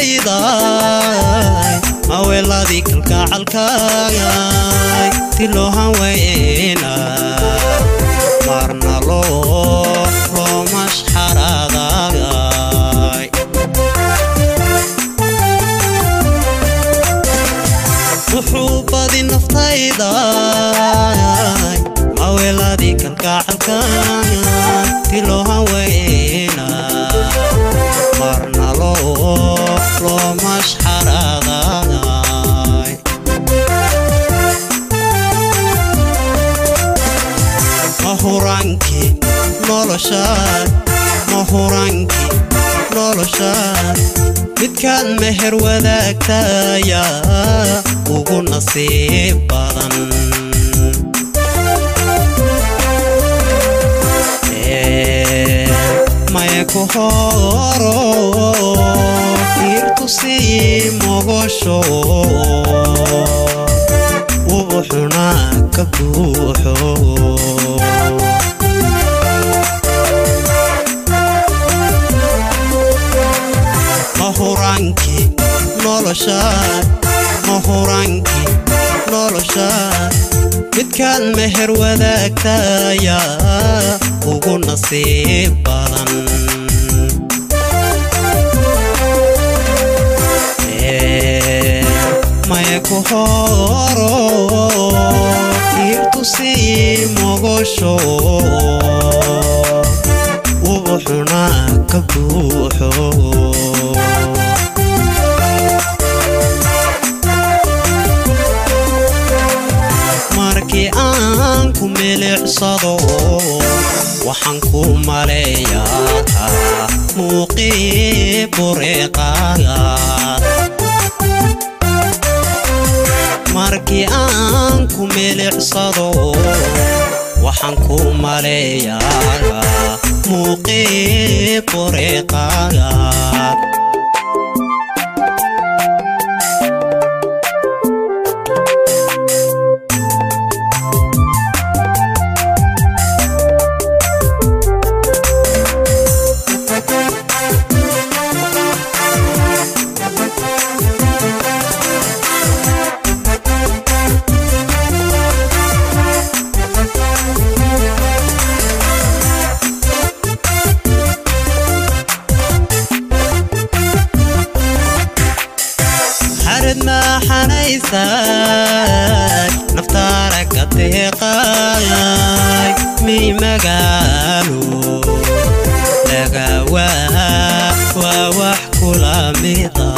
naftayday maweeladii kalgacalkaagay tiloohan weyna marna loo loo mashxaraadagay wuxuu badi naftayday maweeladii kalgacalkaagay tiloohan weyna marna loo loo mashxaraadagay mahurankii noloshaad mahurankii noloshaad midkaad meher wadaagtaya ugu nasiib badan maya ku horo fiirtu sii mogosho wuxuna ka buuxo mahurankii noloshaad mahurankii noloshaad midkaad meher wadaagtaya ugu nasiib badan maya ku horo fiirtu sii mogosho wuxuna ka buuxo markii aan ku milicsado waxaan ku maleeyaa muuqii bureeqaaga markii aan ku milicsado waxaan ku maleeyaa muuqii bureeqaaga xarad maaxanaysay naftaara ka deeqaay miy magaalo lagawaa waa wax kula mida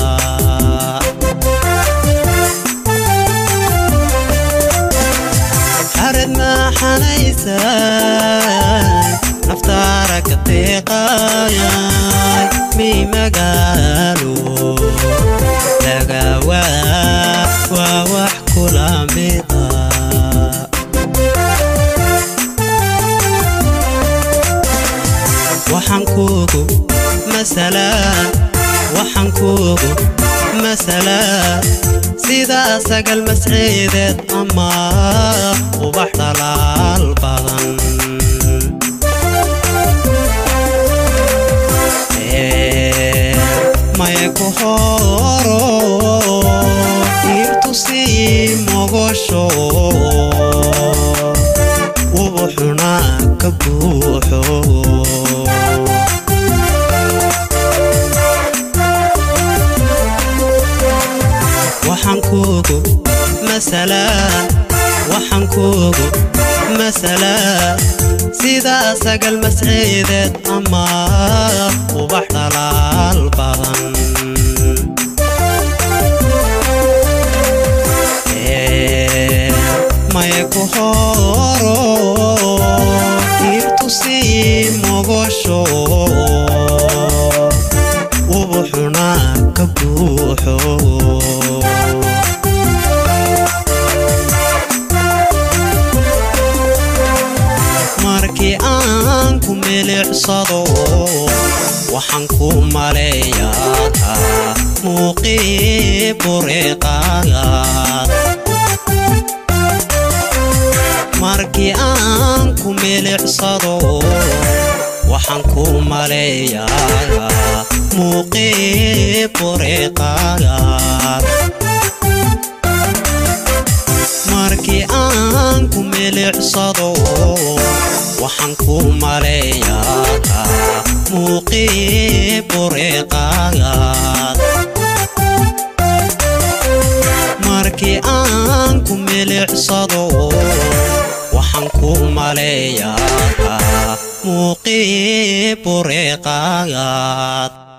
xarad maaxanaysay naftaara ka deeqaay miy magaalo lagawaa waa wax kula mida waxaan kuugu masalaa waxaan kuugu masalaa sidaa sagal masciideed ama ubax dhalaal badan maya ku horo fiirtu sii mogosho wuxuna ka buuxo waxaan kuugu masalaa waxaan kuugu masalaa sidaa sagal masciideed ama ubax dhalaal badan maya ku horo fiirtu sii mogosho wuxuna ka buuxo markii aan ku milicsado waxaan ku maleeyaa muuqii bureeqaaga markii aan ku milicsado waxaan ku maleeyaa muuqii bureeqaagaad markii aan ku milicsado waxaan ku maleeyaa muuqii bureeqaagaad markii aan ku milicsado waxaan ku maleeyaa muuqii bureeqaagaad